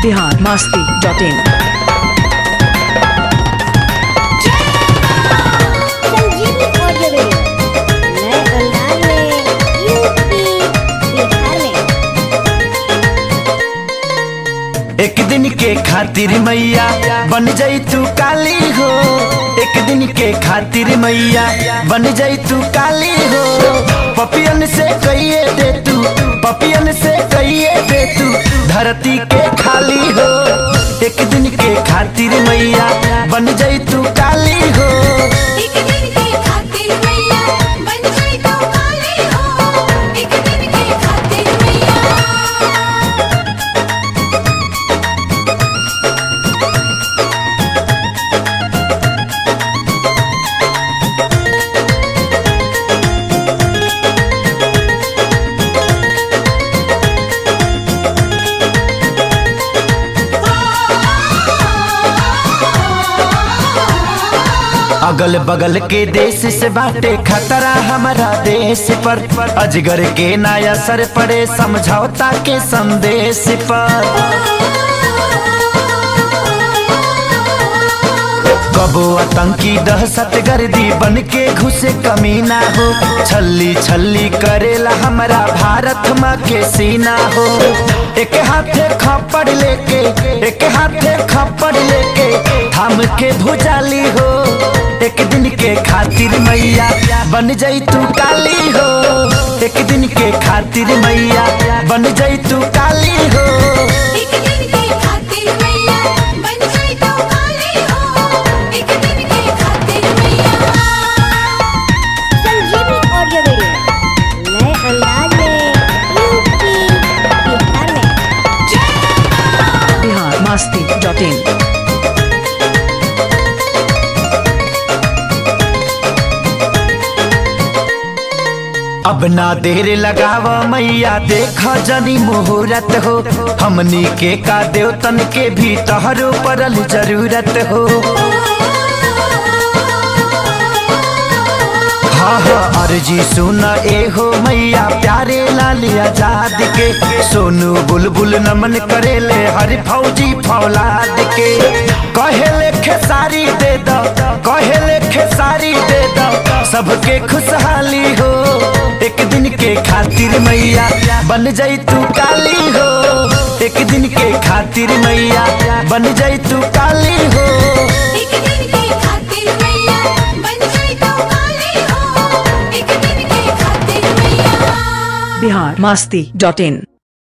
Bihar Masti dot in संजीवनी audio video नए अंदाज में यूपी बिहार में एक दिन के खातिर मैया बन जाई तू काली हो एक दिन के खातिर मैया बन जाई तू काली हो पपियन से कहिए दे तू पपियन से कहिए दे तू धरती के खाली हो एक दिन के खातिर मैया बन जाई तू काली हो एक दिन के खातिर मैया बन जाई तो काली हो एक दिन के खातिर मैया अगल बगल के देश से बाटे खतरा हमारा देश पर अजगर के नया असर पड़े समझौता के संदेश पर कबो आतंकी दहशत गर्दी बन के घुसे कमीना हो छल्ली छल्ली करेला हमारा भारत माँ के सीना हो एक हाथे खपड़ लेके एक हाथे खपड़ लेके थाम के भुजाली हो एक दिन के खातिर मैया बन जाई तू काली हो एक दिन के खातिर मैया बन जाई तू काली हो एक दिन के खातिर मैया बन जाई तो काली हो एक दिन के खातिर मैया संजीवनी ऑडियो वीडियो नए अंदाज में यूपी बिहार में बिहार मस्ती डॉट इन अब ना देर लगाव मैया देख जनी मुहूर्त हो हमनी के का देवतन के भी तोहरो पड़ल जरूरत हो हाँ हाँ अर्जी सुन ए हो मैया प्यारे लाल आजाद के सोनू बुलबुल नमन करेले हर फौजी फौलाद के कहेले खेसारी दे दो कहेले खेसारी दे दो सबके खुशहाली हो एक दिन के खातिर मैया बन जाई तू काली हो एक दिन के खातिर मैया बन जाई तू काली हो एक दिन के खातिर मैया बन जाई तो काली हो एक दिन के खातिर मैया बिहार मस्ती डॉट इन